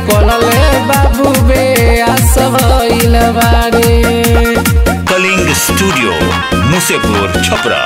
निकलल बाबू बे आस भइल बारे कलिंग स्टूडियो मुसेपुर छपरा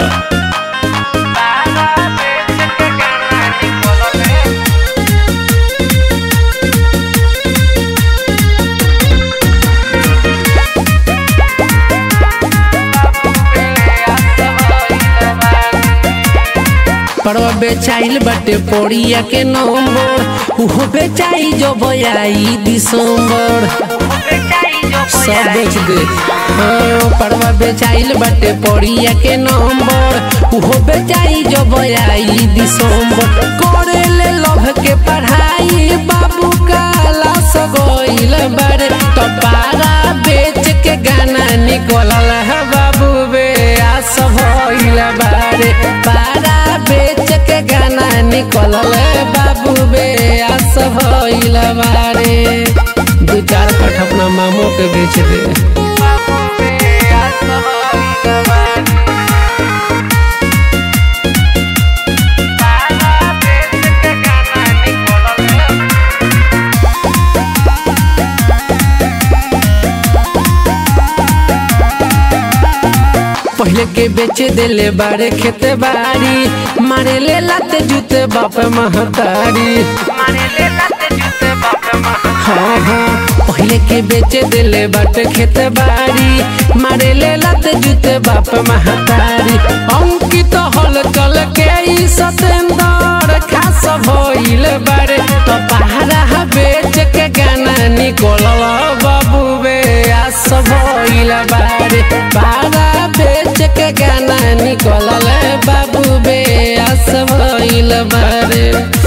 परवा बेचाइल बाटे पोड़िया के नंबर उहो बेचाई जो बयाई दिसंबर सब बेच दे हाँ, परवा बेचाइल बाटे पोड़िया के नंबर उहो बेचाई जो बयाई दिसंबर करे ले लभ के पढ़ाई बाबू काला सगोइल बारे तो पारा बेच के गाना निकलल है बाबू बे आस भइल बारे पारा बेच के गाना निकलल बाबू बे आस भइल बारे दू चार कठ अपना मामो के बेच दे पहले के बेचे देले बारे खेते बाड़ी मारे ले लाते जूते बाप महतारी हाँ हाँ पहले के बेचे दिले बाटे खेत बाड़ी मारे ले लाते जूते बाप महतारी अंकित हल चल के ई सतेंदर खास भइल बारे तो पहाड़ा बेच के गाना निकलल बाबू बे आस भइल बारे पहाड़ा बेच के गाना निकलल बाबू बे आस भइल बारे